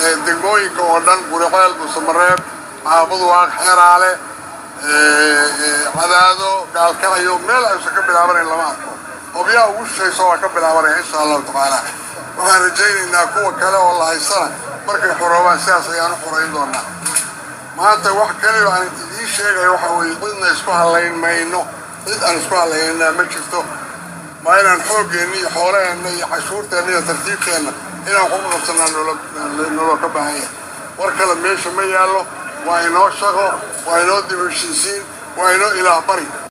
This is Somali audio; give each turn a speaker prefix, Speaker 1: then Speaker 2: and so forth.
Speaker 1: degmooyinka oo dhan guriceel busamareeb caabuduwaaq xeraale cadaado gaalkacyo meel aysan ka bilaabanayn lama arko hobyaa ugu shishayso waa ka bilaabanaya insha allahu tacaala waxaan rajaynaynaa kuwa kale oo la haysana markay xoroobaan sidaas ayaan u xorayn doonaa maanta wax kaliyo aan idiin sheegaya waxa weeye cidna isku hadlayn mayno cid aan isku hadlaynaa ma jirto waa inaan xooggeenna iyo xoolaheenna iyo cashuurteenna iyo tartiibteenna inaan kuga qabsanaa noloo ka baahanya war kale meesha ma yaallo waa inoo shaqo waa inoo dib heshiisiin waa inoo ilaah bari